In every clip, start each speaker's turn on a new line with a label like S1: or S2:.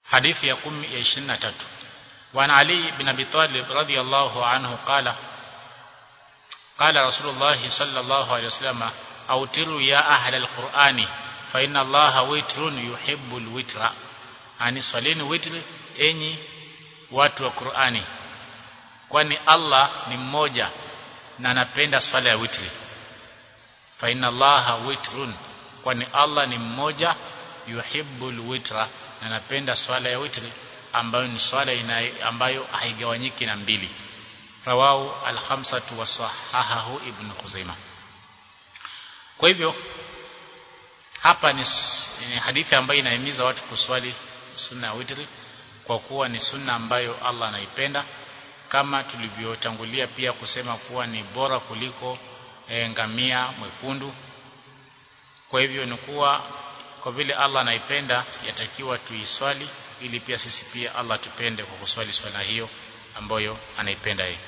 S1: hadithi ya 10 ya 23 وعن علي بن ابي طالب رضي الله عنه قال قال رسول الله صلى الله عليه وسلم اوتروا يا اهل القران فان الله وتر يحب الوتر ani swalini witri enyi watu wa Qur'ani kwani Allah ni mmoja na anapenda swala ya witri fa inna allaha witrun kwani Allah ni mmoja yuhibbul witra na anapenda swala ya witri ambayo ni swala ina ambayo haigawanyiki na mbili rawahu al-khamsatu wa sahahahu ibn Khuzaimah kwa hivyo hapa ni, ni hadithi ambayo inahimiza watu kuswali sunna ya witri kwa kuwa ni sunna ambayo Allah anaipenda kama tulivyotangulia pia kusema kuwa ni bora kuliko e, ngamia mwekundu kwa hivyo ni kuwa kwa vile Allah anaipenda yatakiwa tuiswali ili pia sisi pia Allah tupende kwa kuswali swala hiyo ambayo anaipenda yeye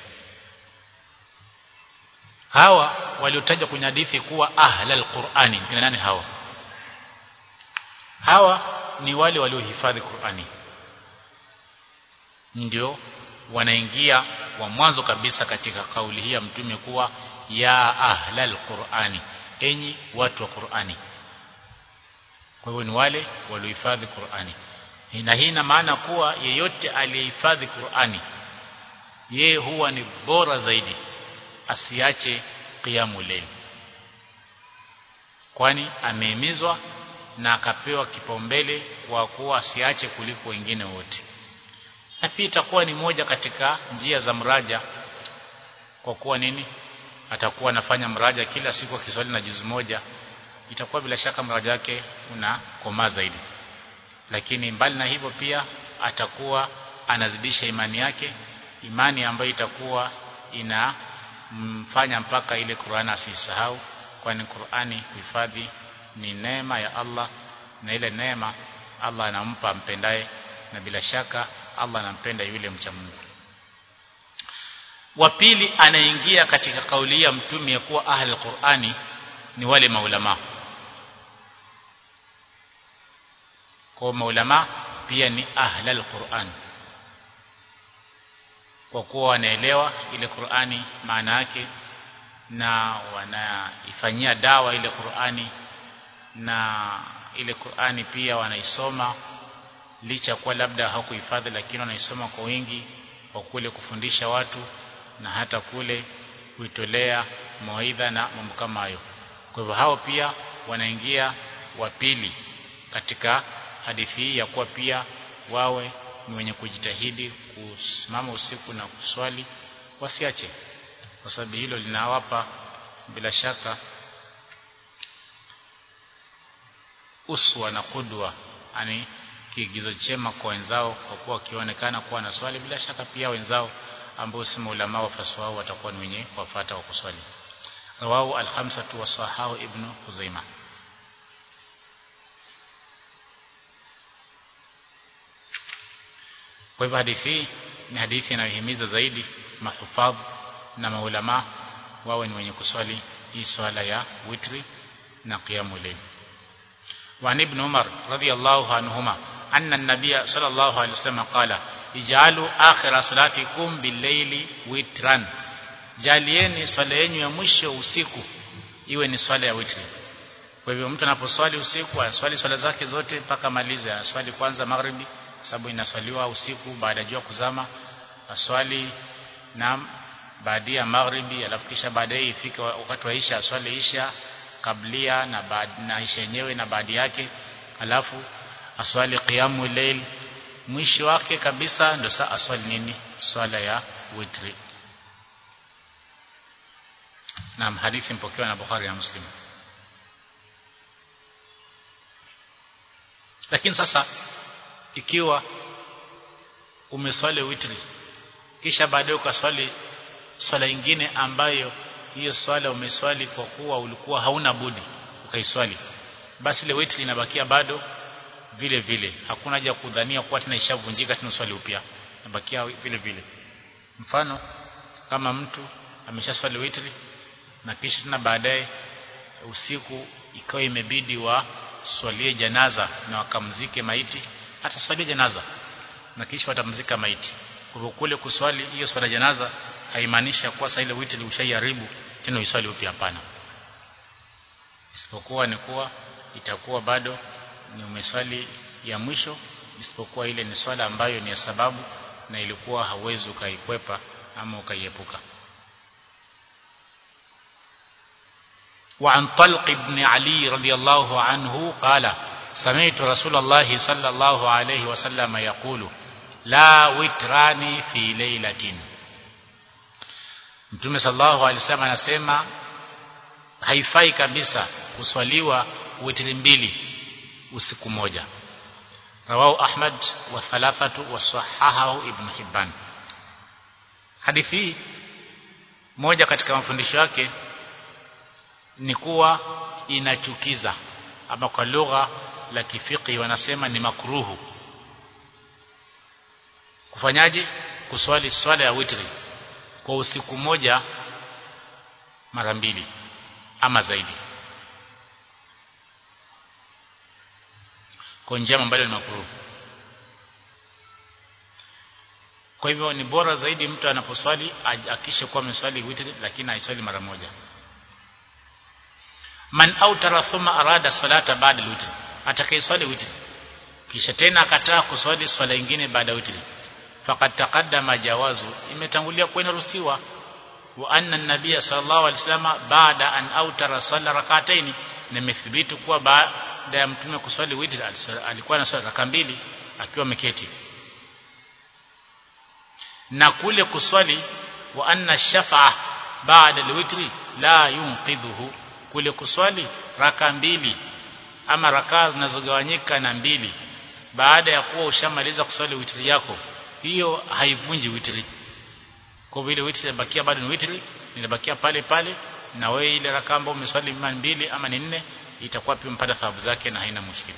S1: hawa waliotaja kwenye hadithi kuwa ahlal qur'ani ni nani hawa hawa ni wale waliohifadhi Qur'ani ndio wanaingia wa mwanzo kabisa katika kauli hii ya mtume kuwa ya ahlal qur'ani enyi watu wa Qur'ani kwa hivyo ni wale waliohifadhi Qur'ani na hii ina maana kuwa yeyote aliyehifadhi Qur'ani yeye huwa ni bora zaidi asiache qiyamul layl kwani amehimizwa na akapewa kipaumbele kwa kuwa asiache kuliko wengine wote na pia itakuwa ni moja katika njia za mraja kwa kuwa nini atakuwa anafanya mraja kila siku akiswali na juzu moja itakuwa bila shaka mraja wake unakomaa zaidi lakini mbali na hivyo pia atakuwa anazidisha imani yake imani ambayo itakuwa inamfanya mpaka ile Qur'an asisahau kwani Qur'ani kuhifadhi ni neema ya Allah na ile neema Allah anampa ampendaye na bila shaka Allah anampenda yule mcha Mungu wa pili anaingia katika kauli ya mtume ya kuwa ahli Qur'ani ni wale maulama kwa maulama pia ni ahlal Qur'an kwa kuwa wanaelewa ile Qur'ani maana yake na wanaifanyia dawa ile Qur'ani na ile Qur'ani pia wanaisoma licha kuwa labda hawakuhifadhi lakini wanaisoma kwa wingi kwa kule kufundisha watu na hata kule kuitolea mawaidha na mambo kama hayo kwa hivyo hao pia wanaingia wa pili katika hadithi hii ya kuwa pia wawe ni wenye kujitahidi kusimama usiku na kuswali wasiache kwa sababu hilo linawapa bila shaka uswa na kudwa yani kiigizo chema kwa wenzao kwa kuwa wakionekana kuwa na swali bila shaka pia wenzao ambao si maulama wafasi wao watakuwa ni wenye kufuata wa kuswali rawahu al-khamsatu wa sahahu ibn Khuzaimah kwa hivyo hadithi ni hadithi inayohimiza zaidi mahufadh na maulama wawe ni wenye kuswali hii swala ya witri na qiyamul layl وعن ابن عمر رضي الله عنهما أن النبي صلى الله عليه وسلم قال اجعلوا آخر صلاتكم بالليل وترا jalieni swala yenu ya mwisho usiku iwe ni swala ya witri kwa hivyo mtu anaposwali usiku aswali swala zake zote mpaka malize aswali kwanza maghribi sababu inaswaliwa usiku baada ya jua kuzama aswali na baada ya maghribi alafu kisha baadaye ifike wakati wa isha aswali isha kablia na baada na isha yenyewe na baada yake alafu aswali qiyamu layl mwisho wake kabisa ndio saa aswali nini swala ya witri na hadithi mpokewa na Bukhari na Muslim lakini sasa ikiwa umeswali witri kisha baadaye ukaswali swala ingine ambayo hiyo swala umeswali kwa kuwa ulikuwa hauna budi ukaiswali basi ile witri inabakia bado vile vile hakuna haja kudhania kuwa tena ishavunjika tena swali upya inabakia vile vile mfano kama mtu ameshaswali witri na kisha tena baadaye usiku ikawa imebidi wa swalie janaza na wakamzike maiti ataswali janaza na kisha watamzika maiti kwa hivyo kule kuswali hiyo swala janaza haimaanishi kuwa sasa ile witri ushaiharibu tena uiswali upya hapana isipokuwa ni kuwa itakuwa bado ni umeswali ya mwisho isipokuwa ile ni swala ambayo ni ya sababu na ilikuwa hauwezi ukaikwepa ama ukaiepuka وعن طلق بن علي رضي الله عنه قال سمعت رسول الله صلى الله عليه وسلم يقول لا وتران في ليلة Mtume sallallahu alaihi wasallam anasema haifai kabisa kuswaliwa witri mbili usiku moja rawahu Ahmad wa thalathatu wa sahahahu Ibn Hibban hadithi hii moja katika mafundisho yake ni kuwa inachukiza ama kwa lugha la kifiki wanasema ni makruhu kufanyaje kuswali swala ya witri kwa usiku moja mara mbili ama zaidi kwa njia ambayo ni makruhu kwa hivyo ni bora zaidi mtu anaposwali akishe kuwa ameswali witri lakini aiswali mara moja man autara thumma arada salata baada witri atakayeswali witri kisha tena akataa kuswali swala nyingine baada witri faqad taqaddama jawazu imetangulia kuwa inaruhusiwa wa anna an-nabiy sallallahu alaihi wasallam baada an autara salla rak'atayn nimethibiti kuwa baada ya mtume kuswali witri alikuwa na swala raka mbili akiwa ameketi na kule kuswali wa anna shafa'a baada al-witri la yunqidhuhu kule kuswali raka mbili ama raka zinazogawanyika na mbili baada ya kuwa ushamaliza kuswali witri yako hiyo haivunji witri kwa vile witri inabakia bado ni witri inabakia pale pale na wewe ile raka ambayo umeswali mara mbili ama ni nne itakuwa pia mpata thawabu zake na haina mushkili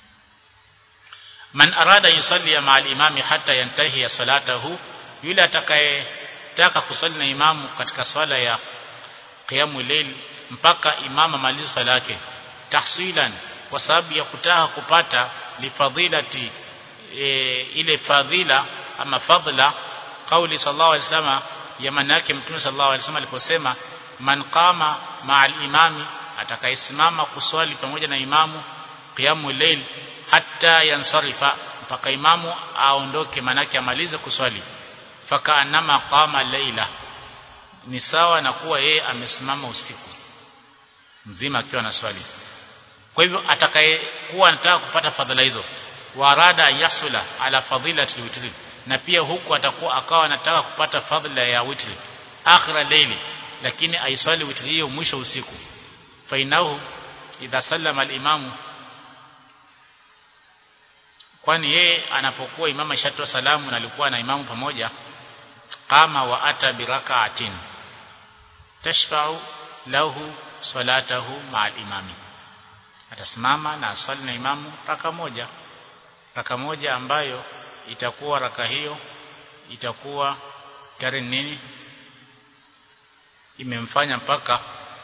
S1: man arada yusalli ma al-imami hatta yantahi ya salatahu yule atakayetaka kusali na imamu katika swala ya qiyamul layl mpaka imama maliza swala yake tahsilan kwa sababu ya kutaka kupata lifadhilati e, ile fadhila ama fadla kauli sallallahu alaihi wasallam ya maana yake mtume sallallahu alaihi wasallam aliposema man qama ma'al imami atakayesimama kuswali pamoja na imamu qiyamul layl hatta yansarifa mpaka imamu aondoke manake amalize kuswali fakaanama qama laila ni sawa na kuwa yeye amesimama usiku mzima akiwa na swali kwa hivyo atakayekuwa anataka kupata fadhila hizo warada yasula ala fadilati witri na pia huku atakuwa akawa anataka kupata fadhila ya witri akhira layli lakini aiswali witri hiyo mwisho usiku fainahu idha sallama al-imamu kwani yeye anapokuwa imama shatoa salamu na alikuwa na imamu pamoja qama wa ata biraka'atin tashfa'u lahu salatahu ma'al imami atasimama na aswali na imamu raka moja raka moja ambayo itakuwa raka hiyo itakuwa tare nini imemfanya mpaka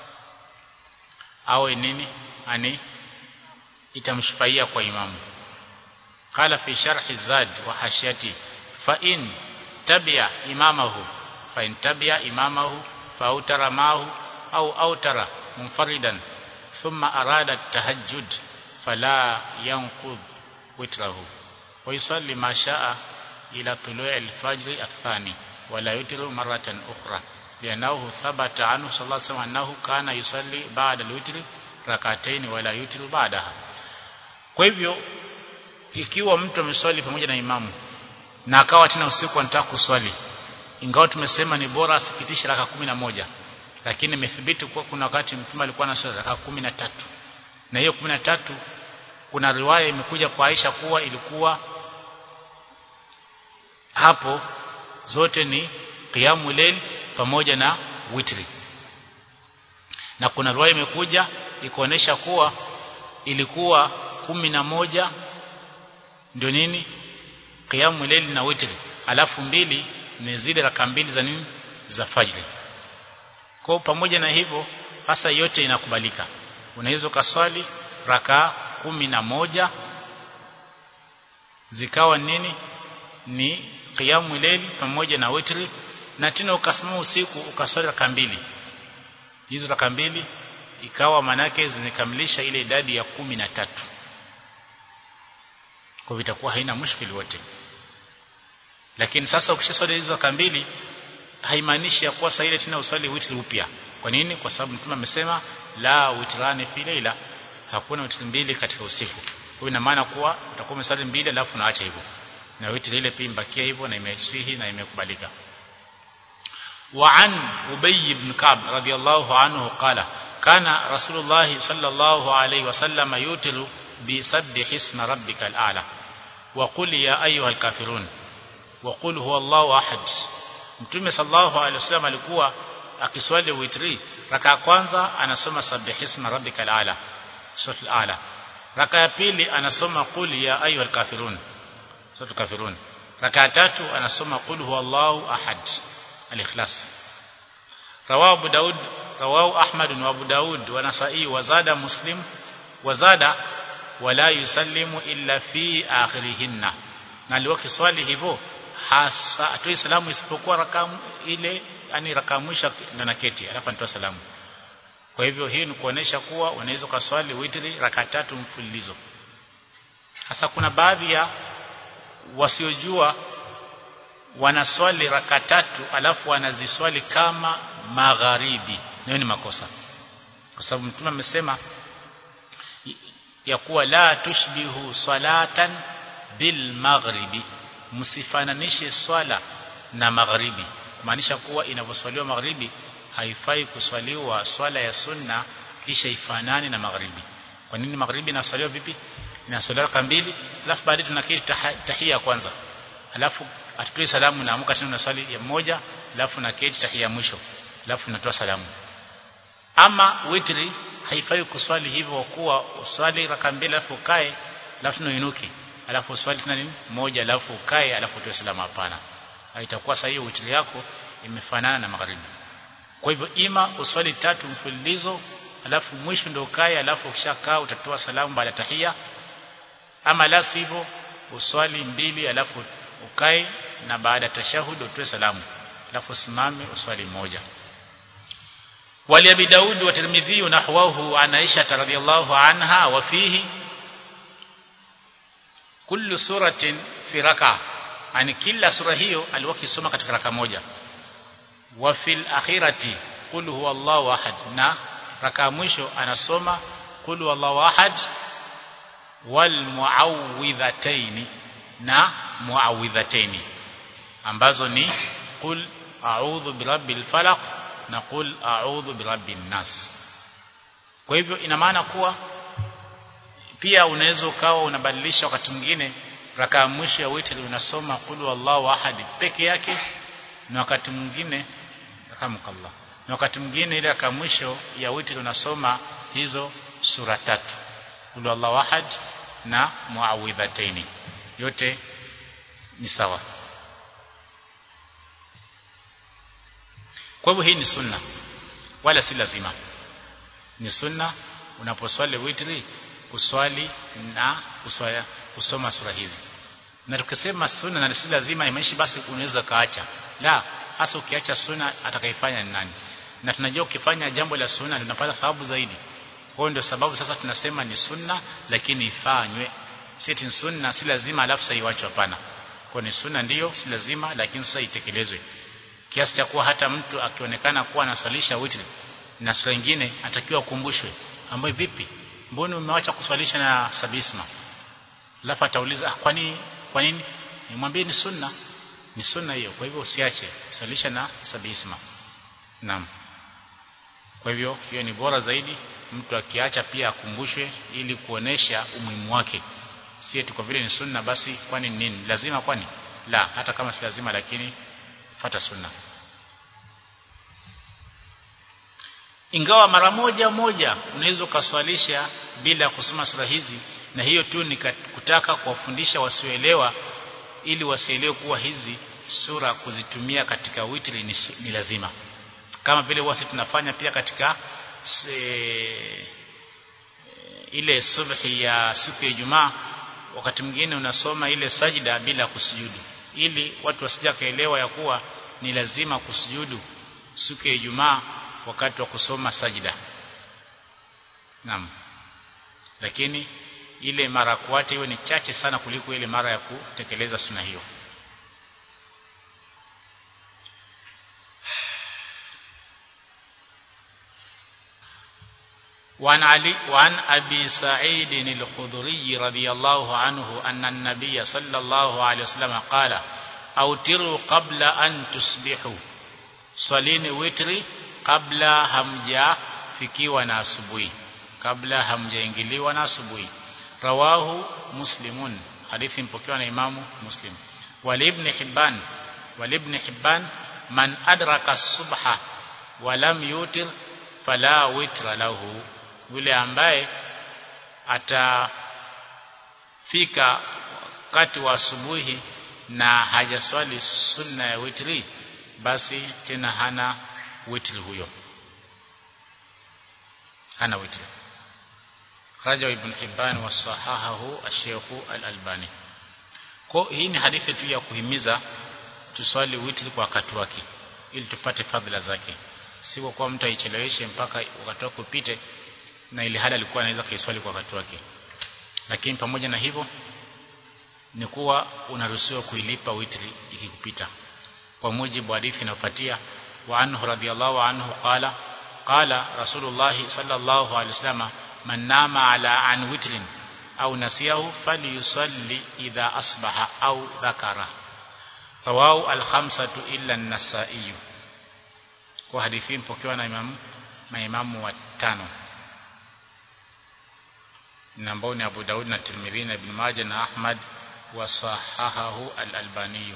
S1: awe nini ani itamshifaia kwa imamu قال في شرح الزاد وحاشيته فإن تبع إمامه فإن تبع إمامه فأوتر معه أو أوتر منفردا ثم أراد التهجد فلا ينقض وتره ويصلي ما شاء إلى طلوع الفجر الثاني ولا يتر مرة أخرى لأنه ثبت عنه صلى الله عليه وسلم أنه كان يصلي بعد الوتر ركعتين ولا يتر بعدها kwa hivyo ikiwa mtu ameswali pamoja na imamu na akawa tena usiku anataka kuswali ingawa tumesema ni bora asipitishe raka kumi na moja lakini imethibiti kuwa kuna wakati mtume alikuwa na swali raka kumi na tatu na hiyo kumi na tatu kuna riwaya imekuja kwa Aisha kuwa ilikuwa hapo zote ni qiyamu layl pamoja na witri na kuna riwaya imekuja ikuonesha kuwa ilikuwa kumi na moja ndio nini qiyamu layl na witri alafu mbili ni zile raka mbili za nini za fajri kwa pamoja na hivyo hasa yote inakubalika unaweza ukaswali raka kumi na moja zikawa nini ni qiyamu layl pamoja na witri na tena ukasimama usiku ukaswali raka mbili hizo raka mbili ikawa manake zimekamilisha ile idadi ya kumi na tatu kwa vitakuwa haina mushkili wote lakini sasa ukishaswali hizo raka mbili haimaanishi ya kuwa saa ile tena uswali witri upya kwa nini kwa sababu mtume amesema la witrani fi leila hakuna witri mbili katika usiku kwa ina maana kuwa utakuwa umeswali mbili alafu unaacha hivyo na witri ile pia imbakia hivyo na imeswihi na imekubalika وعن أبي بن كعب رضي الله عنه قال كان رسول الله صلى الله عليه وسلم يوتر بسبح اسم ربك الأعلى وقل يا أيها الكافرون وقل هو الله أحد Mtume sallallahu alaihi wasallam alikuwa akiswali witri raka ya kwanza anasoma sabihisma rabbikal ala suratul ala raka ya pili anasoma qul ya ayyuhal kafirun suratul kafirun raka ya tatu anasoma qul huwallahu ahad al-ikhlas rawahu abu daud rawahu ahmad wa abu daud wa nasai wa zada muslim wa zada wala yusallimu illa fi akhirihinna na aliwa kiswali hivyo hasa atoi salamu isipokuwa raka ile yani raka mwisho ndo naketi alafu anatoa salamu kwa hivyo hii ni kuonesha kuwa unaweza kuswali witri raka tatu mfululizo hasa kuna baadhi ya wasiojua wanaswali raka tatu alafu wanaziswali kama magharibi nayo ni makosa kwa sababu mtume amesema ya kuwa la tushbihu salatan bil maghribi msifananishe swala na magharibi kumaanisha kuwa inavyoswaliwa magharibi haifai kuswaliwa swala ya sunna kisha ifanane na magharibi kwa nini magharibi inaswaliwa vipi inaswaliwa raka mbili alafu baadaye tunaketi tahia kwanza alafu atutoe salamu na amka tena swali ya moja alafu na keti tahia mwisho alafu natoa salamu ama witri haifai kuswali hivyo kuwa uswali raka mbili alafu ukae alafu noinuke alafu uswali tena nini moja alafu ukae alafu utoe salamu hapana haitakuwa sahihi witri yako imefanana na magharibi kwa hivyo ima uswali tatu mfululizo alafu mwisho ndio ukae alafu ukishakaa utatoa salamu baada ya tahia ama la sivyo uswali mbili alafu ukae na baada ya tashahud utoe salamu alafu usimame uswali moja wali abi daud wa tirmidhi nahwahu an aisha radhiyallahu anha wa fihi kullu suratin fi raka yani kila sura hiyo alikuwa kisoma katika raka moja wa fil akhirati qul huwallahu ahad na raka mwisho anasoma qul huwallahu ahad wal muawwidhataini na muawwidhataini ambazo ni qul a'udhu birabbil falaq na qul a'udhu birabbin nas kwa hivyo ina maana kuwa pia unaweza ukawa unabadilisha wakati mwingine raka ya mwisho ya witri unasoma qul wallahu ahad peke yake na wakati mwingine rahmukallah na wakati mwingine ile raka mwisho ya witri unasoma hizo sura tatu qul wallahu ahad na muawwidhataini yote ni sawa kwa hivyo hii ni sunna wala si lazima ni sunna unaposwali witri kuswali na kuswaya, kusoma sura hizi na tukisema sunna na si lazima imeishi basi unaweza kaacha la hasa ukiacha sunna atakayefanya ni nani na tunajua ukifanya jambo la sunna tunapata thawabu zaidi kwa ndio sababu sasa tunasema ni sunna lakini ifanywe si ni sunna si lazima alafu sasa iwachwe hapana kwa ni sunna ndiyo si lazima lakini sasa itekelezwe kiasi cha kuwa hata mtu akionekana kuwa anaswalisha witri na sura nyingine atakiwa kumbushwe ambaye vipi mbona umeacha kuswalisha na sabisma alafu atauliza ah, kwani kwa nini nimwambie ni sunna ni sunna hiyo kwa hivyo usiache swalisha na sabisma naam kwa hivyo hiyo ni bora zaidi mtu akiacha pia akumbushwe ili kuonesha umuhimu wake si eti kwa vile ni sunna basi kwani ni nini lazima kwani la hata kama si lazima lakini fata sunna ingawa mara moja moja unaweza ukaswalisha bila kusoma sura hizi na hiyo tu ni kutaka kuwafundisha wasioelewa ili wasielewe kuwa hizi sura kuzitumia katika witri ni, ni lazima kama vile wasi tunafanya pia katika se, ile subhi ya siku ya Ijumaa wakati mwingine unasoma ile sajida bila kusujudu ili watu wasije kaelewa ya kuwa ni lazima kusujudu siku ya Ijumaa wakati wa kusoma sajida naam lakini ile mara kuacha iwe ni chache sana kuliko ile mara ya kutekeleza suna hiyo وعن علي وعن أبي سعيد الخضري رضي الله عنه أن النبي صلى الله عليه وسلم قال أوتروا قبل أن تصبحوا صلين وتري قبل همجا fikiwa na asubuhi kabla hamjaingiliwa na asubuhi rawahu muslimun hadithi mpokewa na imamu muslim wali ibn hibban wali ibn hibban man adraka subha wa lam yutir fala witra lahu yule ambaye atafika wakati wa asubuhi na hajaswali sunna ya witri basi tena hana witri huyo hana witri raja ibn hibban wa sahahahu ash-shaykh al-albani kwa hii ni hadithi tu ya kuhimiza tuswali witri kwa wakati wake ili tupate fadhila zake si kwa mtu aicheleweshe mpaka wakati wake upite na ile hali alikuwa anaweza kuiswali kwa wakati wake lakini pamoja na hivyo ni kuwa unaruhusiwa kuilipa witri ikikupita kwa mujibu wa hadithi inayofuatia wa anhu radhiyallahu anhu qala qala rasulullah sallallahu alaihi wasallam man nama ala an witrin au nasiyahu falyusalli idha asbaha au dhakara rawahu al-khamsatu illa an-nasa'i kwa hadithi mpokewa na imamu maimamu watano na ambao ni Abu Daud na Tirmidhi na Ibn Majah na Ahmad wa sahahahu al-Albani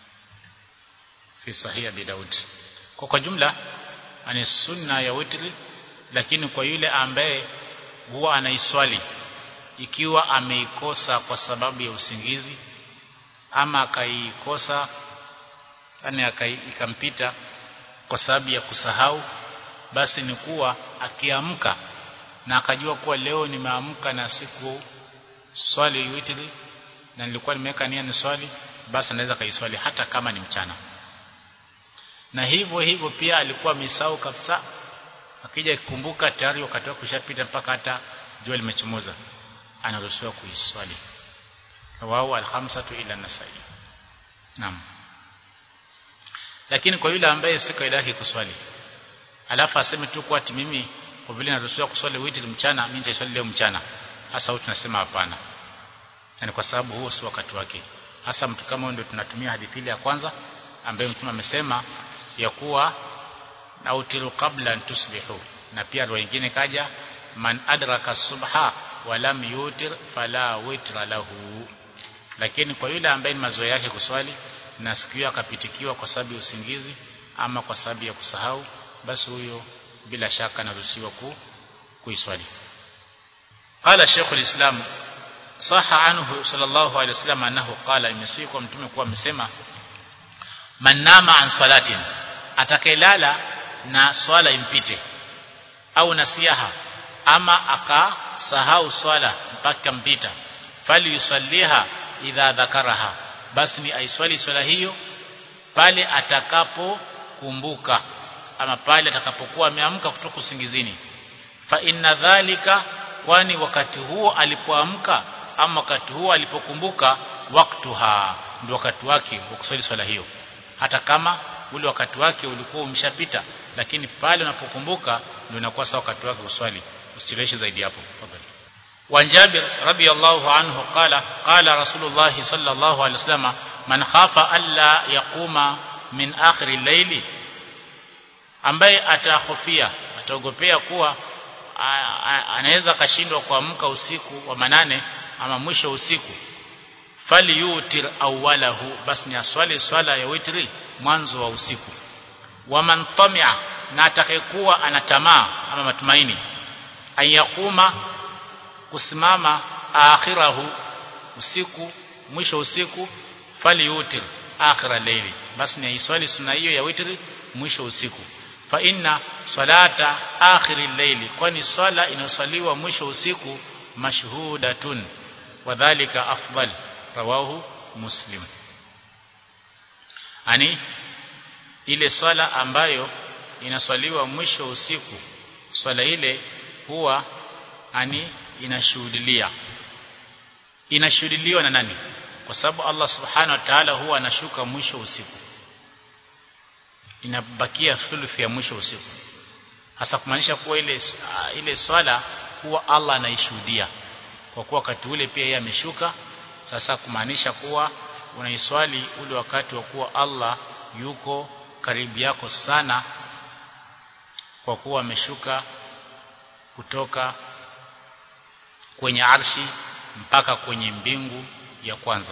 S1: fi sahih Abi Daud kwa kwa jumla ani sunna ya witri lakini kwa yule ambaye huwa anaiswali ikiwa ameikosa kwa sababu ya usingizi ama akaikosa yani ikampita kwa sababu ya kusahau basi ni kuwa akiamka na akajua kuwa leo nimeamka na siku swali witri na nilikuwa nimeweka nia ni swali basi anaweza kaiswali hata kama ni mchana na hivyo hivyo pia alikuwa amesahau kabisa akija kukumbuka tayari wakati wake ushapita mpaka hata jua limechomoza anaruhusiwa kuiswali wao alhamsatu ila nasai naam lakini kwa yule ambaye si kaida yake kuswali alafu aseme tu kwa ati mimi kwa vile naruhusiwa kuswali witri mchana mimi nitaswali leo mchana hasa huyu tunasema hapana yani kwa sababu huo si wakati wake hasa mtu kama ndio tunatumia hadithi ile ya kwanza ambaye mtume amesema ya kuwa nautiru qabla an tusbihu na pia roho nyingine kaja man adraka subha wa lam yutir fala witra lahu lakini kwa yule ambaye ni mazoea yake kuswali na siku hiyo akapitikiwa kwa sababu ya usingizi ama kwa sababu ya kusahau basi huyo bila shaka anaruhusiwa ku kuiswali qala shaykh alislam saha anhu sallallahu alaihi wasallam annahu qala imesiku mtume kuwa amesema man nama an salatin atakayelala na swala impite au nasiha ama akasahau swala mpaka mpita fali yusalliha idha dhakaraha basi ni aiswali swala hiyo pale atakapokumbuka ama pale atakapokuwa ameamka kutoka usingizini fa inna dhalika kwani wakati huo alipoamka ama wakati huo alipokumbuka waktuha ndio wakati wake wa kuswali swala hiyo hata kama ule wakati wake ulikuwa umeshapita lakini pale unapokumbuka ndio inakuwa sawa wakati wake kuswali usicheleweshe zaidi hapo tafadhali وعن جابر رضي الله عنه قال قال رسول الله صلى الله عليه وسلم من خاف ألا يقوم من آخر الليل ambaye atahofia ataogopea kuwa anaweza kashindwa kuamka usiku wa manane ama mwisho usiku fali yutir awwalahu basi ni aswali swala ya witri mwanzo wa usiku waman tamia na atakayekuwa ana tamaa ama matumaini ayakuma kusimama akhirahu usiku mwisho usiku fali yutir akhira layli basi ni aiswali sunna hiyo ya witri mwisho usiku fa inna salata akhiri layli kwani swala inaswaliwa mwisho usiku mashhudatun wadhālika afdal rawahu muslim ani ile swala ambayo inaswaliwa mwisho wa usiku swala ile huwa ani inashuhudilia inashuhudiliwa na nani kwa sababu Allah subhanahu wa ta'ala huwa anashuka mwisho wa usiku inabakia thuluthi ya mwisho wa usiku hasa kumaanisha kuwa ile ile swala huwa Allah anaishuhudia kwa kuwa wakati ule pia yeye ameshuka sasa kumaanisha kuwa unaiswali ule wakati wa kuwa Allah yuko karibu yako sana kwa kuwa ameshuka kutoka kwenye arshi mpaka kwenye mbingu ya kwanza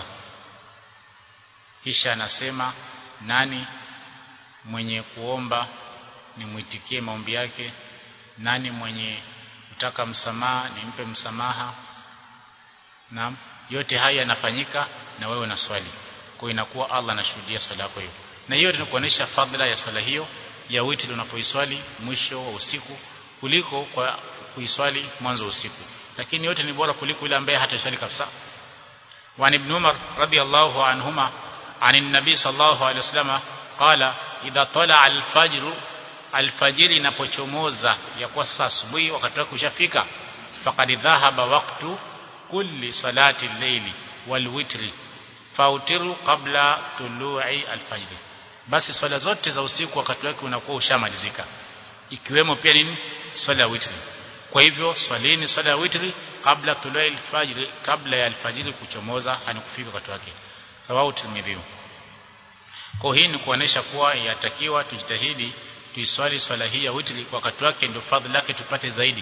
S1: kisha anasema nani mwenye kuomba nimwitikie maombi yake nani mwenye kutaka msamaha nimpe msamaha na yote haya yanafanyika na wewe na swali kwa inakuwa Allah anashuhudia swala yako hiyo na hiyo tunakuonesha fadhila ya swala hiyo ya witri unapoiswali mwisho wa usiku kuliko kwa kuiswali mwanzo wa usiku lakini yote ni bora kuliko ile ambaye hataswali kabisa وعن ابن عمر رضي الله عنهما عن النبي صلى الله عليه وسلم قال إذا طلع الفجر الفجر inapochomoza ya kwa sasa asubuhi wakati wake ushafika faqad dhahaba waqtu kulli salati al-layli wal witri fautiru qabla tulu'i al-fajr basi swala zote za usiku wakati wake unakuwa ushamalizika ikiwemo pia nini swala ya witri kwa hivyo swalini swala ya witri kabla tulu'i al-fajr kabla ya al-fajr kuchomoza hanikufika wakati wake rawahu tirmidhi kwa hii ni kuonesha kuwa yatakiwa tujitahidi tuiswali swala hii ya witri kwa wakati wake ndio fadhila yake tupate zaidi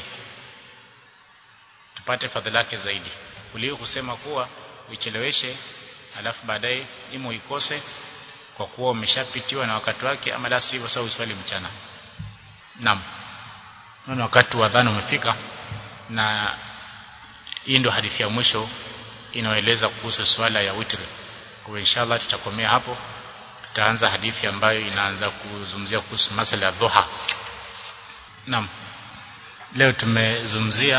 S1: tupate fadhila yake zaidi kuliko kusema kuwa uicheleweshe alafu baadaye imo ikose kwa kuwa umeshapitiwa na wakati wake ama la sivyo sawa uswali mchana naam na wakati wa dhana umefika na hii ndio hadithi ya mwisho inayoeleza kuhusu swala ya witri kwa inshallah tutakomea hapo tutaanza hadithi ambayo inaanza kuzungumzia kuhusu masala ya dhuha naam leo tumezungumzia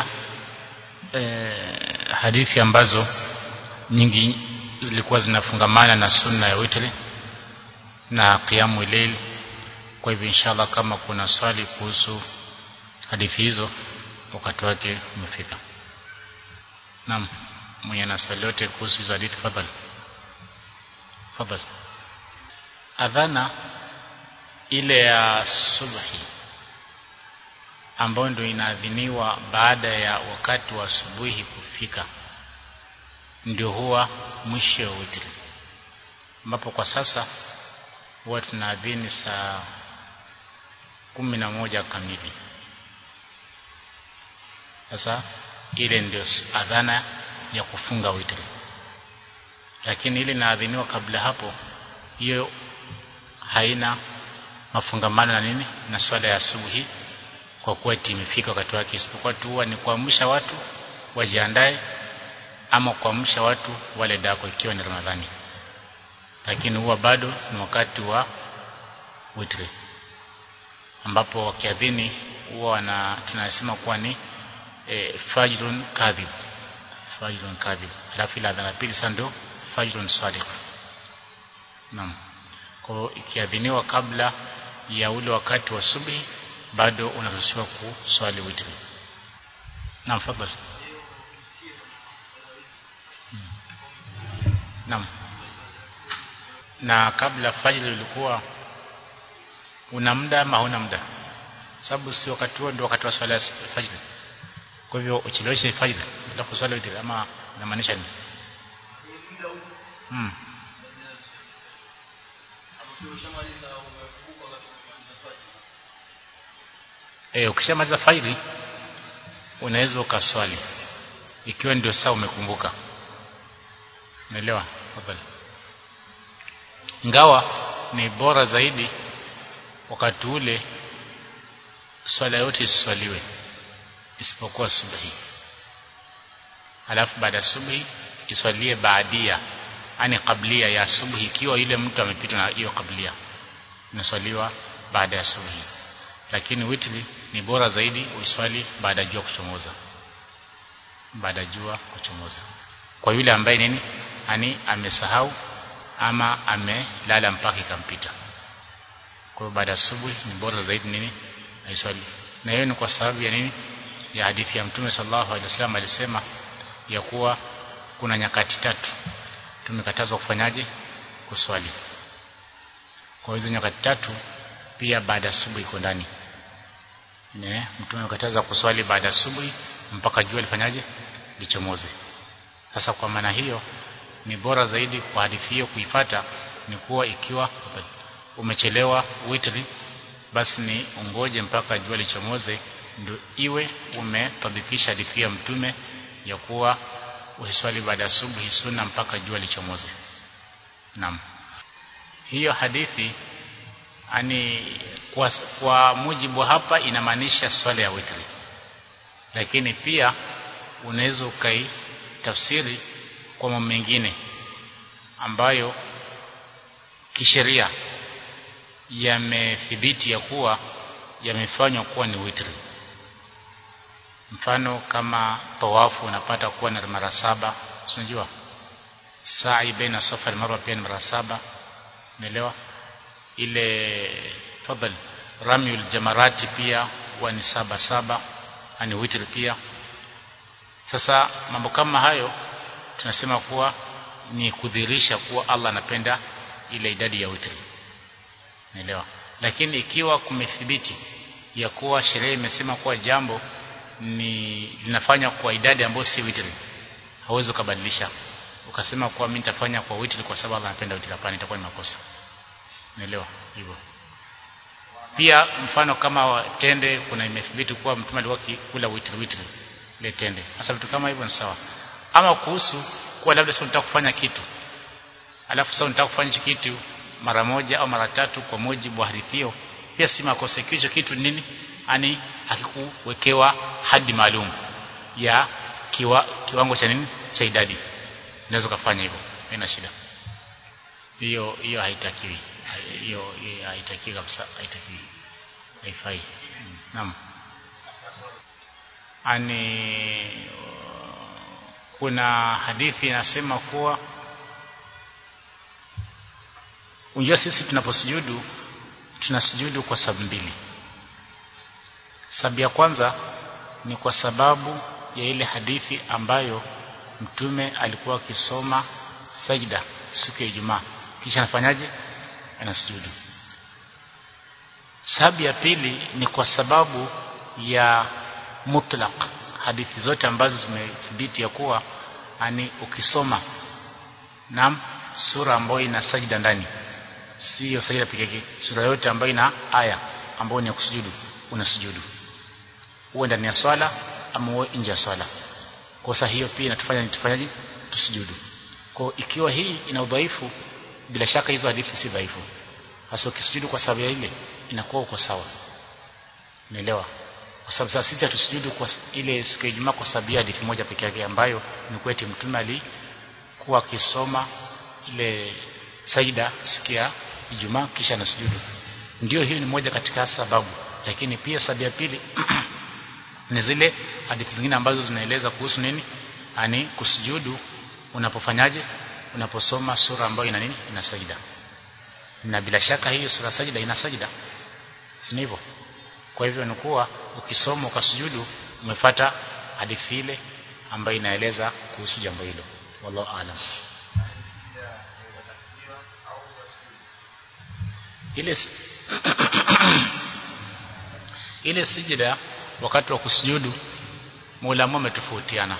S1: eh, hadithi ambazo nyingi zilikuwa zinafungamana na sunna ya witri na qiyamu layl kwa hivyo inshallah kama kuna swali kuhusu hadithi hizo wakati wake umefika naam mwenye na swali yote kuhusu hizo hadithi fadhali fadhali adhana ile ya subhi ambayo ndio inaadhiniwa baada ya wakati wa asubuhi kufika ndio huwa mwisho wa witri ambapo kwa sasa huwa tunaadhini saa kumi na moja kamili sasa ile ndio adhana ya kufunga witri lakini ile inaadhiniwa kabla hapo hiyo haina mafungamano na nini na swala ya asubuhi kwa kuwa imefika wakati wake isipokuwa tu huwa ni kuamsha watu wajiandae ama kuamsha watu wale dako ikiwa ni Ramadhani lakini huwa bado ni wakati wa witri ambapo wakiadhini huwa wana tunasema kuwa ni e, fajrun kadhib fajrun kadhib alafu ile adhana pili sasa ndio fajrun sadiq naam kwa ikiadhiniwa kabla ya ule wakati wa subhi bado unaruhusiwa kuswali witri naam fadhali Naam. Na kabla fajr ilikuwa una muda ama huna muda? Sababu si wakati huo ndio wakati wa swala ya fajr. Kwa hivyo ucheleweshe fajr bila kuswali witri ama inamaanisha nini? Mm. Eh, ukishamaliza fajr unaweza ukaswali ikiwa ndio saa umekumbuka. Umeelewa? Tafadhali. Ingawa ni bora zaidi wakati ule swala yote iswaliwe isipokuwa subhi. Alafu baada ya subhi iswalie baadia, yani kablia ya subhi ikiwa yule mtu amepitwa na hiyo kablia. Inaswaliwa baada ya subhi. Lakini witri ni bora zaidi uiswali baada ya jua kuchomoza. Baada ya jua kuchomoza. kwa yule ambaye nini ani amesahau ama amelala mpaka ikampita kwa hiyo baada ya asubuhi ni bora zaidi nini aiswali na hiyo ni kwa sababu ya nini ya hadithi ya mtume sallallahu alaihi wasallam alisema ya kuwa kuna nyakati tatu tumekatazwa kufanyaje kuswali kwa hizo nyakati tatu pia baada ya asubuhi iko ndani ne mtume amekataza kuswali baada ya asubuhi mpaka jua lifanyaje lichomoze sasa kwa maana hiyo ni bora zaidi kwa hadithi hiyo kuifata ni kuwa ikiwa umechelewa witri basi ni ungoje mpaka jua lichomoze ndio iwe umetabikisha hadithi ya mtume ya kuwa usiswali baada ya asubuhi sunna mpaka jua lichomoze naam hiyo hadithi ani kwa, kwa mujibu hapa inamaanisha swala ya witri lakini pia unaweza ukai tafsiri kwa mambo mengine ambayo kisheria yamethibiti ya kuwa yamefanywa kuwa ni witri mfano kama tawafu unapata kuwa na mara saba unajua sa'i baina safa na marwa pia ni mara saba unaelewa ile fadhal ramyul jamarati pia huwa ni saba saba ani witri pia sasa mambo kama hayo tunasema kuwa ni kudhirisha kuwa Allah anapenda ile idadi ya witri unaelewa lakini ikiwa kumethibiti ya kuwa sheria imesema kuwa jambo ni linafanya kwa idadi ambayo si witri hauwezi kubadilisha ukasema kuwa mimi nitafanya kwa witri kwa sababu Allah anapenda witri hapana itakuwa ni makosa unaelewa hivyo pia mfano kama tende kuna imethibiti kuwa mtume alikuwa kula witri witri ile tende sasa vitu kama hivyo ni sawa ama kuhusu kuwa labda sasa unataka kufanya kitu alafu sasa unataka kufanya kitu mara moja au mara tatu kwa mujibu wa hadithi pia si makosa hicho kitu nini ani hakikuwekewa hadi maalum ya kiwa, kiwango cha nini cha idadi unaweza kufanya hivyo haina shida hiyo hiyo haitakiwi hiyo haitakiwi kabisa haitakiwi haifai naam ani kuna hadithi inasema kuwa unajua sisi tunaposujudu tunasujudu kwa sababu mbili sababu ya kwanza ni kwa sababu ya ile hadithi ambayo mtume alikuwa akisoma sajda siku ya Ijumaa kisha anafanyaje anasujudu sababu ya pili ni kwa sababu ya mutlaq hadithi zote ambazo zimethibiti ya kuwa ani ukisoma nam sura ambayo ina sajda ndani sio sajda pekee yake sura yote ambayo ina aya ambayo ni ya kusujudu unasujudu uwe ndani ya swala ama uwe nje ya swala kosa hiyo pia inatufanya nitufanyaje tusujudu kwa ikiwa hii ina udhaifu bila shaka hizo hadithi si dhaifu hasa ukisujudu kwa sababu ya ile inakuwa uko sawa umeelewa kwa sababu sasa sisi hatusujudu kwa ile siku ya Ijumaa kwa sababu ya hadithi moja pekee yake ambayo ni kweti mtume alikuwa akisoma ile saida siku ya Ijumaa kisha anasujudu ndio hiyo ni moja katika sababu lakini pia sababu ya pili ni zile hadithi zingine ambazo zinaeleza kuhusu nini ani kusujudu unapofanyaje unaposoma sura ambayo ina nini ina sajida na bila shaka hiyo sura sajida ina sajida si hivyo kwa hivyo ni kuwa ukisoma ukasujudu umefata hadithi ile ambayo inaeleza kuhusu jambo hilo wallahu aalam ile ile sijida wakati wa kusujudu maulama wametofautiana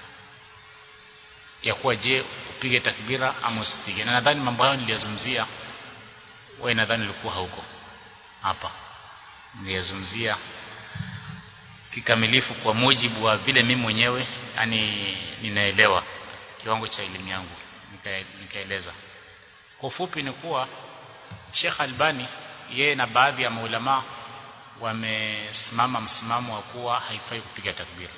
S1: ya kuwa je upige takbira ama usipige na nadhani mambo hayo niliyazungumzia wewe nadhani ulikuwa hauko hapa niliyazungumzia kikamilifu kwa mujibu wa vile mimi mwenyewe yani ninaelewa kiwango cha elimu yangu nikaeleza kwa ufupi ni kuwa Sheikh Albani yeye na baadhi ya maulama wamesimama msimamo wa kuwa haifai kupiga takbira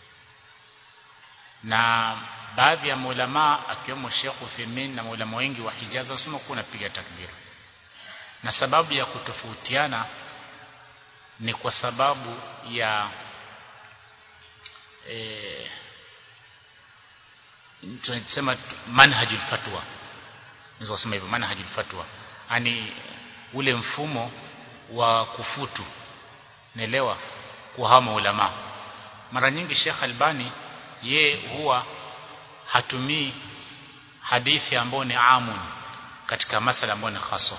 S1: na baadhi ya maulama akiwemo Sheikh Uthaymeen na maulama wengi wa Hijaz wanasema kuwa unapiga takbira na sababu ya kutofautiana ni kwa sababu ya e, tunasema manhajul fatwa naweza kusema hivyo manhajul fatwa yani ule mfumo wa kufutu naelewa kuhama ulama mara nyingi Sheikh Albani ye huwa hatumii hadithi ambayo ni amun katika masala ambayo ni haswa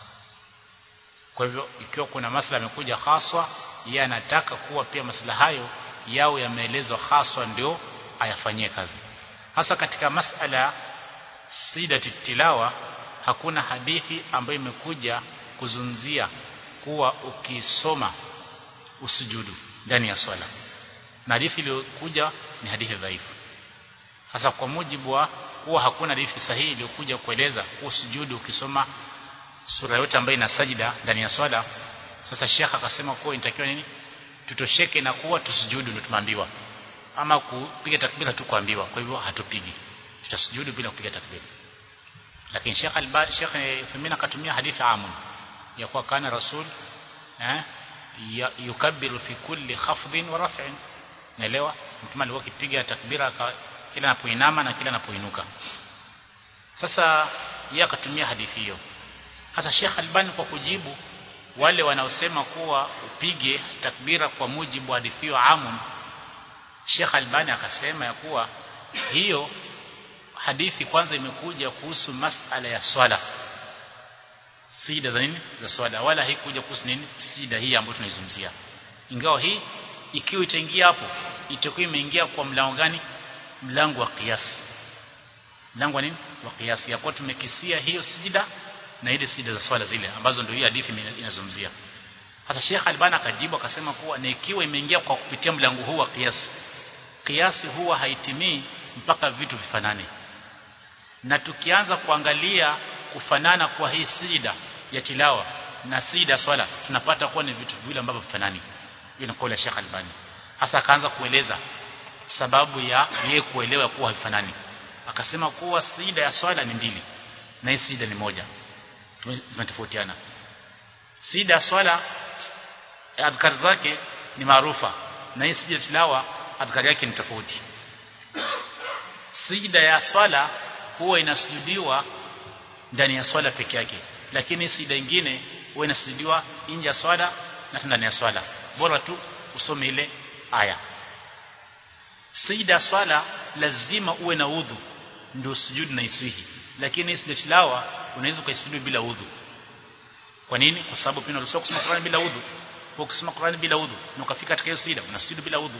S1: kwa hivyo ikiwa kuna masala yamekuja haswa yeye anataka kuwa pia masala hayo yao yameelezwa haswa ndio ayafanyie kazi hasa katika masala sidati tilawa hakuna hadithi ambayo imekuja kuzungumzia kuwa ukisoma usujudu ndani ya swala na hadithi iliyokuja ni hadithi dhaifu hasa kwa mujibu wa kuwa hakuna hadithi sahihi iliyokuja kueleza kuwa sujudu ukisoma sura yote ambayo ina sajida ndani ya swala sasa shekha akasema kuwa inatakiwa nini tutosheke na kuwa tusujudu ndio tumeambiwa ama kupiga takbira tu kuambiwa kwa hivyo hatupigi tutasujudu bila kupiga takbira lakini Sheikh Albani Sheikh Femina akatumia hadithi amun ya kuwa kana rasul eh yukabbiru fi kulli khafdin wa raf'in naelewa mtume alikuwa akipiga takbira kila anapoinama na kila anapoinuka sasa yeye akatumia hadithi hiyo hasa Sheikh Albani kwa kujibu wale wanaosema kuwa upige takbira kwa mujibu wa hadithi hiyo amun Sheikh Albani akasema ya kuwa hiyo hadithi kwanza imekuja kuhusu masala ya swala sida za nini za swala wala haikuja kuhusu nini sida hii ambayo tunaizungumzia ingawa hii ikiwa itaingia hapo itakuwa imeingia kwa mlango gani mlango wa kiasi mlango wa nini wa kiasi ya kuwa tumekisia hiyo sijida na ile sida za swala zile ambazo ndio hii hadithi inazungumzia sasa Sheikh Albani akajibu akasema kuwa na ikiwa imeingia kwa kupitia mlango huu wa kiasi kiasi huwa haitimii mpaka vitu vifanane na tukianza kuangalia kufanana kwa hii sida ya tilawa na sida swala tunapata kuwa ni vitu viwili ambavyo vifanani hiyo ni kauli ya Sheikh Albani hasa akaanza kueleza sababu ya yeye kuelewa kuwa havifanani akasema kuwa sida ya swala ni mbili na hii sida ni moja zimetofautiana sida ya swala adhkar zake ni maarufa na hii sida tilawa adhkar yake ni tofauti sijida ya swala huwa inasujudiwa ndani ya swala peke yake lakini sijida nyingine huwa inasujudiwa nje ya swala na ndani ya swala bora tu usome ile aya sijida swala lazima uwe na udhu ndio sujudu na iswihi lakini sijida tilawa unaweza kuisujudu bila udhu kwa nini kwa sababu pia unasoma kusoma Qur'an bila udhu kwa kusoma Qur'an bila udhu na ukafika katika hiyo sijida unasujudu bila udhu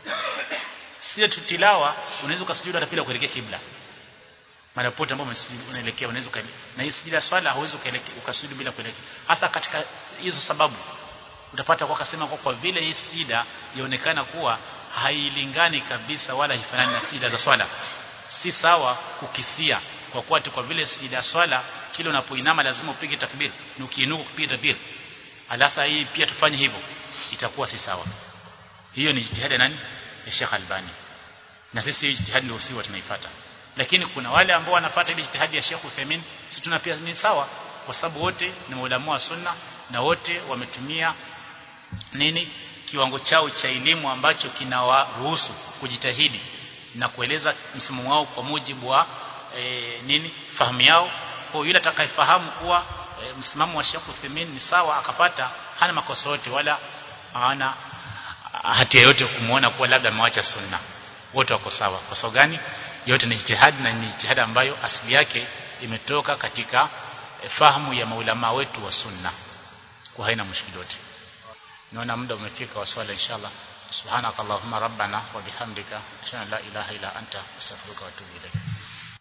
S1: sio tilawa unaweza ukasujudu hata bila kuelekea kibla mara pote ambapo unaelekea unaweza na hii sijida swala hauwezi ukasujudu bila kuelekea hasa katika hizo sababu utapata kwa kasema kwa, kwa vile hii sijida yaonekana kuwa hailingani kabisa wala haifanani na sijida za swala si sawa kukisia kwa kuwa kwa vile sijida swala kile unapoinama lazima upige takbir na ukiinuka kupiga takbir alasa hii pia tufanye hivyo itakuwa si sawa hiyo ni jitihada nani ya Sheikh Albani na sisi jitihadi ndio usiwa tunaifuata lakini kuna wale ambao wanapata ile jitihadi ya Sheikh Uthaymeen sisi tuna pia ni sawa kwa sababu wote ni maulama wa sunna na wote wametumia nini kiwango chao cha elimu ambacho kinawaruhusu kujitahidi na kueleza msimamo wao kwa mujibu wa e, nini fahamu yao kwa yule atakayefahamu kuwa e, msimamo wa Sheikh Uthaymeen ni sawa akapata hana makosa yote wala hana hatia yote kumuona kuwa labda amewacha sunna wote wako sawa kwa sababu gani yote ni jitihadi na ni jitihadi ambayo asili yake imetoka katika e, fahamu ya maulama wetu wa sunna kwa haina mushkili yote naona muda umefika wa swala inshallah subhanakallahumma rabbana wa bihamdika ashhadu an la ilaha illa anta astaghfiruka wa atubu ilayk